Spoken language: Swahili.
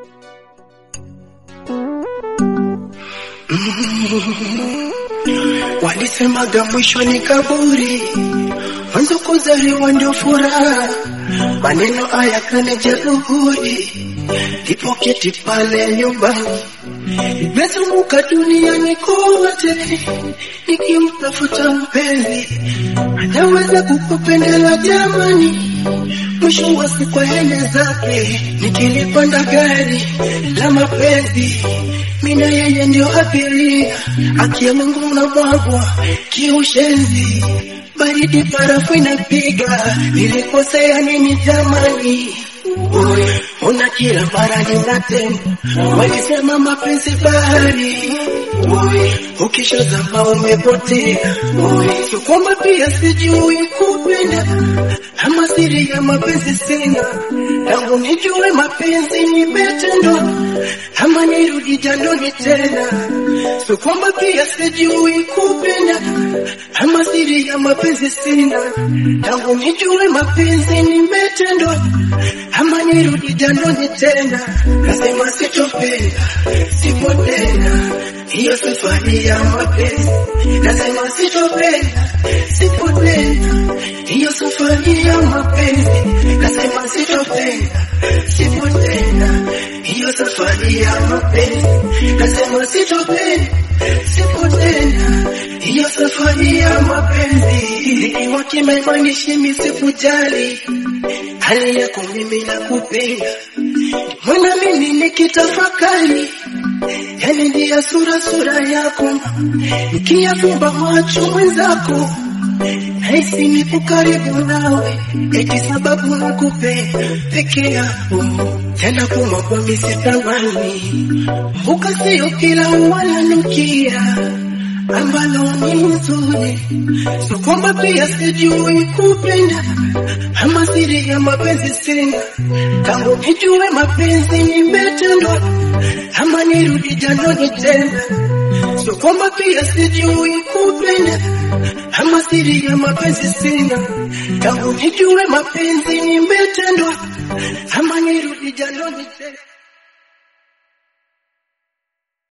Walisemaga mwisho ni kaburi, mwanzo kuzaliwa ndio furaha. Maneno haya kanijeruhi, nilipoketi pale nyumbani, nimezunguka duniani kote nikimtafuta mpenzi anaweza kukupendela jamani. Mwisho wa siku aende zake, nikilipanda gari la mapenzi mina yeye ndio abiria, akia Mungu na mwagwa kiushenzi, baridi barafu inapiga, nilikosea nini jamani? Uy, Una kila mara ninatenda, walisema mapenzi bahari. Uy, Ukishazama umepotea. Uy, Sio kwamba pia sijui kupenda, ama siri ya mapenzi sina, tangu nijue mapenzi nimetendwa, ama nirudi jandoni tena. Sio kwamba pia sijui kupenda, ama siri ya mapenzi sina, tangu nijue mapenzi nimetendwa, ama nirudi jandoni tena. Nasema sitopenda, sipo tena, hiyo safari ya mapenzi. Nasema sitopenda, sipo tena, hiyo safari ya mapenzi. Nasema sitopenda, sipo tena, hiyo safari ya mapenzi. Nasema sitopenda, sipo tena, hiyo safari ya mapenzi. Nikiwa kimemanishi misikujali hali yako mimi nakupenda, mbona mimi nikitafakari yani ndia sura sura yako, nikiyafumba macho mwenzako Haisi nipo karibu nawe, eti sababu nakupenda peke yako, tena kuma kwa misitamani, mbuka sio kila wananukia ambalo ni nzuri, sio kwamba pia sijui kupenda, ama siri ya mapenzi sina, tangu nijue mapenzi nimetendwa, ama nirudi jandoni tena, sio kwamba pia sijui kupenda, ama siri ya mapenzi sina, tangu nijue mapenzi nimetendwa, ama nirudi jandoni tena.